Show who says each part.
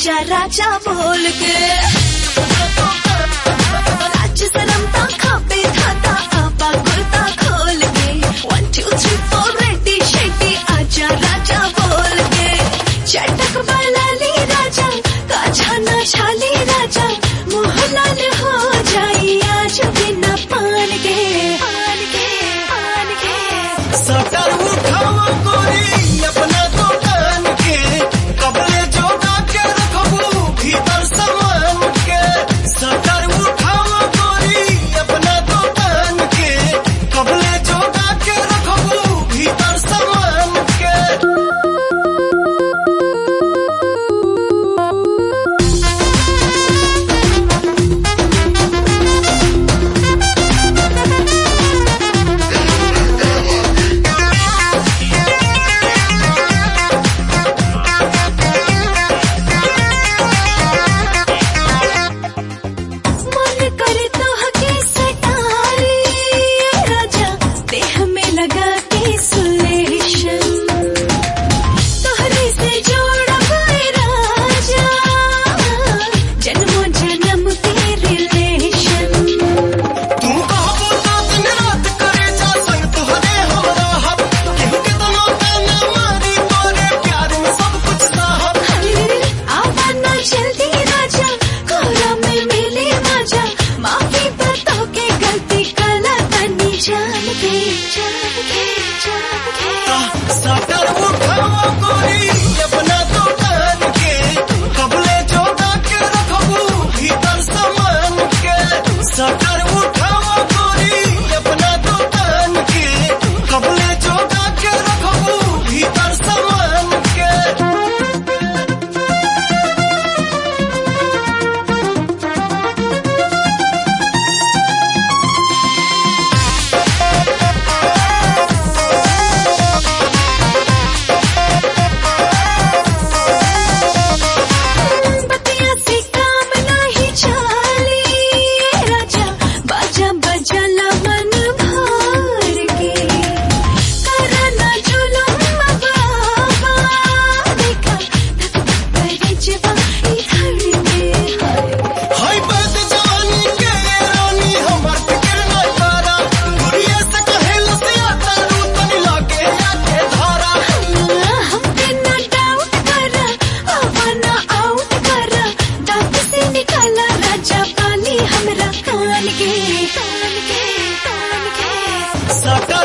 Speaker 1: आजा राजा बोल के लाज शरम ता खाबे खाता आपा कुर्ता खोल के one two three four ready शेडी आजा राजा बोल के चटक बलाली राजा काछा ना छाली राजा मुँह लाल हो जाई आज बिना पान के पान के पान के
Speaker 2: सटर उठाओ गोरी अपना दुकान के कपड़े जोगा के रखबू भीतर सामान के सटर उठाओ गोरी अपना दुकान के कपड़े जोगा के रखबू भीतर सामान के
Speaker 1: मन करे तो हके सटारी राजा देह में लगा के सुलेशन तोहरे से जोड़ा गए राजा जन्मों जन्म के रिलेशन
Speaker 2: तू कहबो तो दिन रात करे जा संग तुहरे हमरा हब केहू के तनो ताना मारी तोरे प्यार में सब कुछ साहब
Speaker 1: आवाना जल्दी राजा कोरा में मिले मजा माफी बताओ के गलती कला तनी जान के जान के जान के
Speaker 2: सटर उठाओ गोरी अपना दुकान के कबले जोगा के रखबू भीतर सामान के सटर उठाओ गोरी अपना दुकान के कबले जोगा के रखबू भीतर सामान के
Speaker 1: बतिया से काम नहीं चाली राजा बाजा बजला मन भर के करना जुलुम बाबा देखा धक धक करे जवा इधर के
Speaker 2: हाय बात जवानी के रानी हमर फिक्र न करा गुड़िया से कहे लसिया तारू तनी लागे आके धारा
Speaker 1: हम पे ना डाउट करा आवाना आउट करा दांत से निकाला राजा पानी हमरा कान के कान के कान के
Speaker 2: सटर